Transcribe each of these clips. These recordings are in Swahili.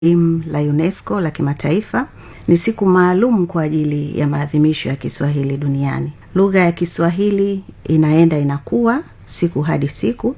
elimu la UNESCO la kimataifa ni siku maalum kwa ajili ya maadhimisho ya Kiswahili duniani. Lugha ya Kiswahili inaenda inakuwa siku hadi siku,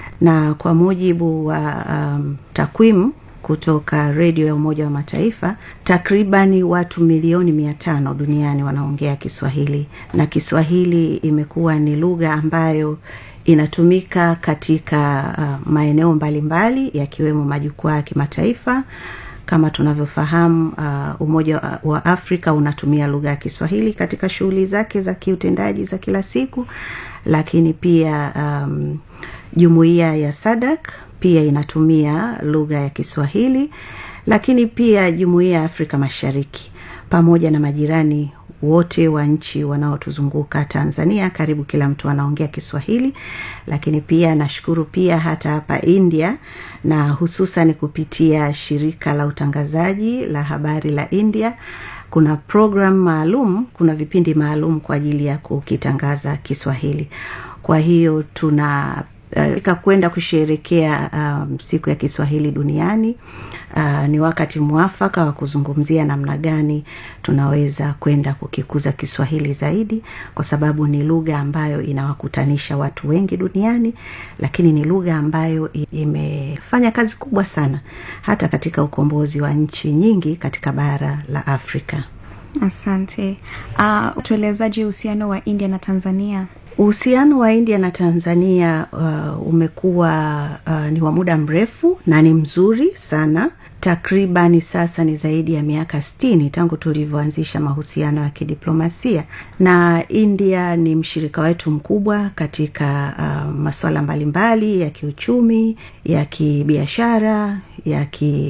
na kwa mujibu wa um, takwimu kutoka redio ya Umoja wa Mataifa, takribani watu milioni mia tano duniani wanaongea Kiswahili, na Kiswahili imekuwa ni lugha ambayo inatumika katika uh, maeneo mbalimbali yakiwemo majukwaa ya kimataifa kama tunavyofahamu uh, Umoja wa Afrika unatumia lugha ya Kiswahili katika shughuli zake za kiutendaji za kila siku, lakini pia um, jumuiya ya SADC pia inatumia lugha ya Kiswahili, lakini pia jumuiya ya Afrika Mashariki pamoja na majirani wote wa nchi wanaotuzunguka Tanzania, karibu kila mtu anaongea Kiswahili. Lakini pia nashukuru pia hata hapa India, na hususan kupitia shirika la utangazaji la habari la India, kuna program maalum, kuna vipindi maalum kwa ajili ya kukitangaza Kiswahili. Kwa hiyo tuna uh, kwenda kusherekea um, siku ya Kiswahili duniani. Uh, ni wakati mwafaka wa kuzungumzia namna gani tunaweza kwenda kukikuza Kiswahili zaidi, kwa sababu ni lugha ambayo inawakutanisha watu wengi duniani, lakini ni lugha ambayo imefanya kazi kubwa sana hata katika ukombozi wa nchi nyingi katika bara la Afrika. Asante. Uh, tuelezaje uhusiano wa India na Tanzania? Uhusiano wa India na Tanzania uh, umekuwa uh, ni wa muda mrefu na ni mzuri sana. Takribani sasa ni zaidi ya miaka sitini tangu tulivyoanzisha mahusiano ya kidiplomasia, na India ni mshirika wetu mkubwa katika uh, masuala mbalimbali ya kiuchumi, ya kibiashara, ya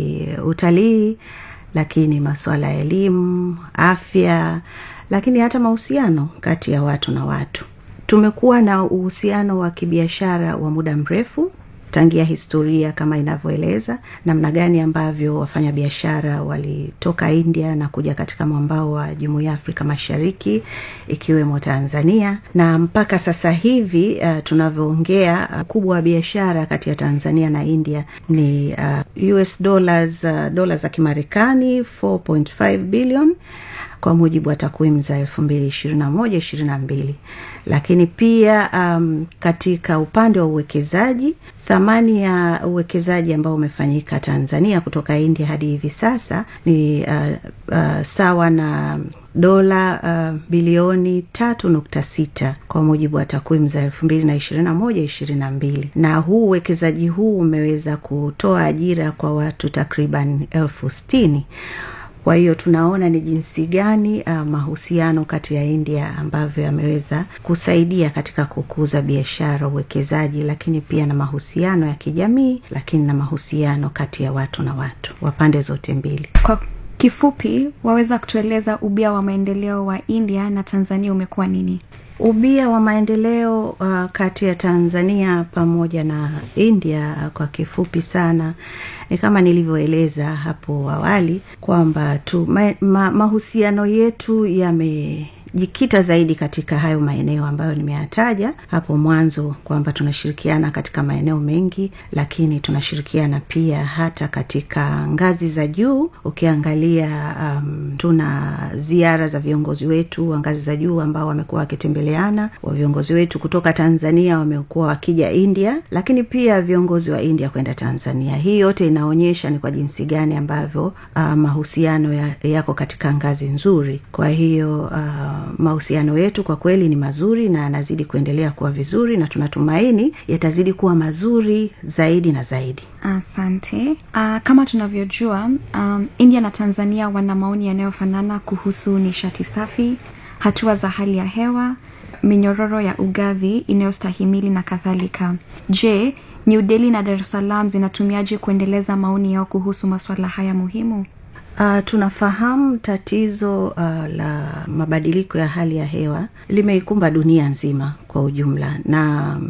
kiutalii, lakini masuala ya elimu, afya, lakini hata mahusiano kati ya watu na watu. Tumekuwa na uhusiano wa kibiashara wa muda mrefu tangia historia kama inavyoeleza namna gani ambavyo wafanyabiashara walitoka India na kuja katika mwambao wa Jumuiya ya Afrika Mashariki ikiwemo Tanzania, na mpaka sasa hivi uh, tunavyoongea ukubwa uh, wa biashara kati ya Tanzania na India ni uh, US dollars uh, dola za Kimarekani 4.5 billion kwa mujibu wa takwimu za elfu mbili ishirini na moja ishirini na mbili lakini pia um, katika upande wa uwekezaji thamani ya uwekezaji ambao umefanyika Tanzania kutoka India hadi hivi sasa ni uh, uh, sawa na dola uh, bilioni tatu nukta sita kwa mujibu wa takwimu za elfu mbili na ishirini na moja ishirini na mbili na huu uwekezaji huu umeweza kutoa ajira kwa watu takriban elfu sitini kwa hiyo tunaona ni jinsi gani uh, mahusiano kati ya India ambavyo yameweza kusaidia katika kukuza biashara, uwekezaji, lakini pia na mahusiano ya kijamii, lakini na mahusiano kati ya watu na watu wa pande zote mbili. Kwa kifupi, waweza kutueleza ubia wa maendeleo wa India na Tanzania umekuwa nini? Ubia wa maendeleo uh, kati ya Tanzania pamoja na India uh, kwa kifupi sana ni kama nilivyoeleza hapo awali kwamba tu ma, ma, mahusiano yetu yame jikita zaidi katika hayo maeneo ambayo nimeyataja hapo mwanzo kwamba tunashirikiana katika maeneo mengi, lakini tunashirikiana pia hata katika ngazi za juu. Ukiangalia um, tuna ziara za viongozi wetu wa ngazi za juu ambao wamekuwa wakitembeleana, wa viongozi wetu kutoka Tanzania wamekuwa wakija India, lakini pia viongozi wa India kwenda Tanzania. Hii yote inaonyesha ni kwa jinsi gani ambavyo uh, mahusiano ya, yako katika ngazi nzuri. Kwa hiyo uh, mahusiano yetu kwa kweli ni mazuri na yanazidi kuendelea kuwa vizuri na tunatumaini yatazidi kuwa mazuri zaidi na zaidi. Asante. Uh, kama tunavyojua um, India na Tanzania wana maoni yanayofanana kuhusu nishati safi, hatua za hali ya hewa, minyororo ya ugavi inayostahimili na kadhalika. Je, New Delhi na Dar es Salaam zinatumiaje kuendeleza maoni yao kuhusu masuala haya muhimu? Uh, tunafahamu tatizo uh, la mabadiliko ya hali ya hewa limeikumba dunia nzima kwa ujumla, na um,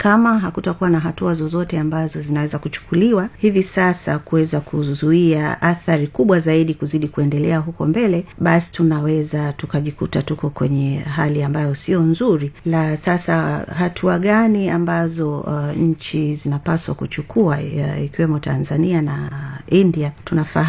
kama hakutakuwa na hatua zozote ambazo zinaweza kuchukuliwa hivi sasa kuweza kuzuia athari kubwa zaidi kuzidi kuendelea huko mbele basi tunaweza tukajikuta tuko kwenye hali ambayo sio nzuri la sasa hatua gani ambazo uh, nchi zinapaswa kuchukua uh, ikiwemo tanzania na india tunafahamu